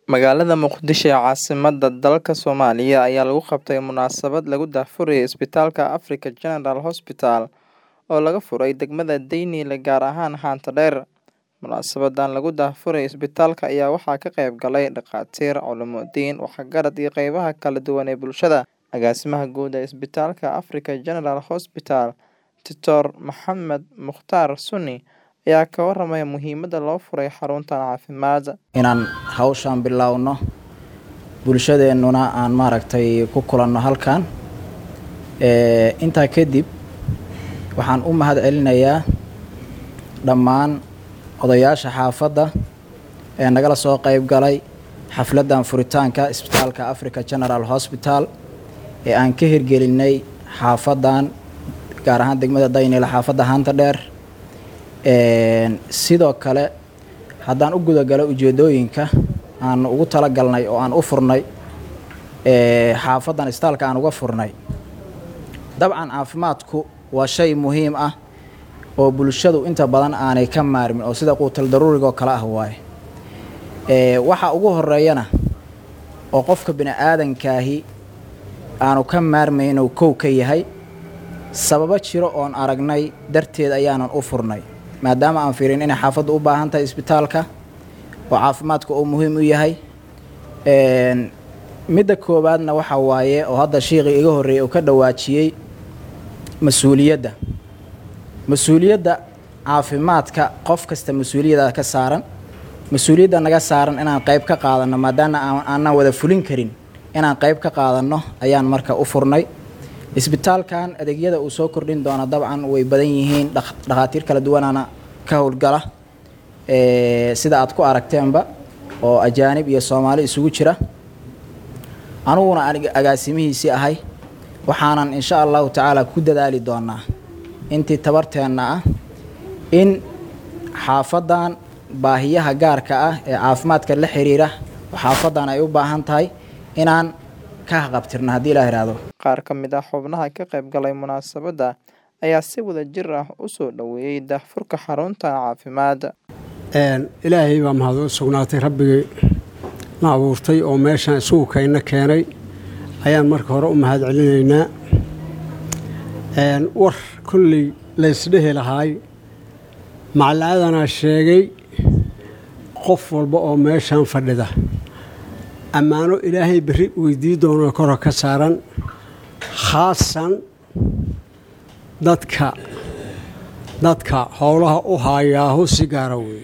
Magaalada Muqdisho ee caasimadda dalka Soomaaliya ayaa lagu qabtay munaasabad lagu daahfurayo Isbitaalka Africa General Hospital oo laga furay degmada Daynile gaar ahaan Haanta Dheer. Munaasabadan lagu daahfurayo isbitaalka ayaa waxaa ka qayb galay dhakhaatiir, culumo-diin, waxgarad iyo qaybaha kala duwan ee bulshada. Agaasimaha guud ee Isbitaalka Africa General Hospital, Dr. Maxamed Mukhtar Sunni ayaa ka warramay muhiimadda loo furay xaruntan caafimaad. inaan hawshaan bilaawno bulshadeennuna aan maaragtay ku kulanno halkan Ee, intaa kadib waxaan u mahad celinayaa dhammaan odayaasha xaafadda ee nagala soo qayb galay xafladdan furitaanka isbitaalka Africa General Hospital ee aan ka hirgelinay xaafaddan gaar ahaan degmada Daynile xaafadda Haanta Dheer Een, sidoo kale haddaan u gudagalo ujeedooyinka aan ugu talagalnay oo aan u furnay ee, xaafaddan isbitaalka aan uga furnay dabcan caafimaadku waa shay muhiim ah oo bulshadu inta badan aanay ka maarmin oo sida quutal daruuriga oo kale ah waaye Ee, waxa ugu horeeyana oo qofka bini aadankaahi aanu ka maarmayn inuu kow ka yahay sababo jiro oon aragnay darteed ayaanan u furnay maadaama aan fiirin inay xaafaddu u baahan tahay isbitaalka oo caafimaadka uu muhiim u yahay Een, midda koowaadna waxa waaye oo hadda shiiqii iga horreeyay uu ka dhawaajiyey mas-uuliyadda mas-uuliyadda caafimaadka qof kasta mas-uuliyadda ka saaran mas-uuliyadda naga saaran inaan qayb ka qaadanno maadaama aan- aanan wada fulin karin inaan qayb ka qaadanno ayaan marka u furnay isbitaalkan adeegyada uu soo kordhin doono dabcan way badan yihiin dhak- dhakhaatiir kala duwanaana ka howlgala Ee, sida aad ku aragteenba oo ajaanib iyo soomaali isugu jira aniguna aniga agaasimihiisii ahay waxaanan insha allahu tacaala ku dadaali doonaa intii tabarteenna ah in xaafaddan baahiyaha gaarka ah ee caafimaadka la xiriira oo xaafaddan ay u baahan tahay inaan ka haqabtirno haddii ilaa ihahdo Qaar ka mid ah xubnaha ka qayb galay munaasabadda ayaa si wada jir ah u soo dhoweeyey daahfurka xaruntan caafimaad. Een, ilaahay baa mahad u sugnaatay rabbigay na abuurtay oo meeshaan isugu kayna keenay ayaan marka hore u mahad celinaynaa Een, war kolley laysdhehi lahaay macalaadanaa sheegay qof walba oo meeshaan fadhida ammaano ilaahay berri weydii doono kora ka saaran khaasan dadka dadka howlaha u haayaahu si gaara weeye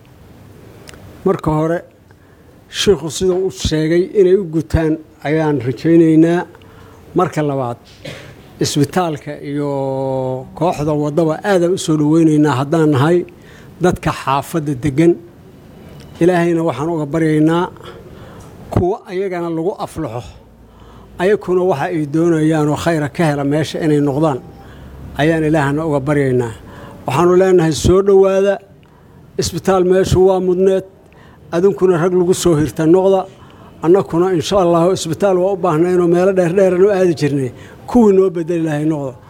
marka hore shiikhu siduu u sheegay inay u gutaan ayaan rajaynaynaa marka labaad isbitaalka iyo kooxda waddaba aadaan u soo dhoweynaynaa haddaan nahay dadka xaafadda deggan ilaahayna waxaan uga baryaynaa kuwa ayagana lagu aflaxo ayakuna waxa ay doonayaanoo khayra ka hela meesha inay noqdaan ayaan ilaahana uga baryaynaa waxaanu leenahay soo dhowaada isbitaal meeshu waa mudneed adinkuna rag lagu soo hirta noqda annakuna insha allahu isbitaal waa u baahnaynoo meelo dheerdheeran u aadi jirnay kuwii noo bedeli lahay noqda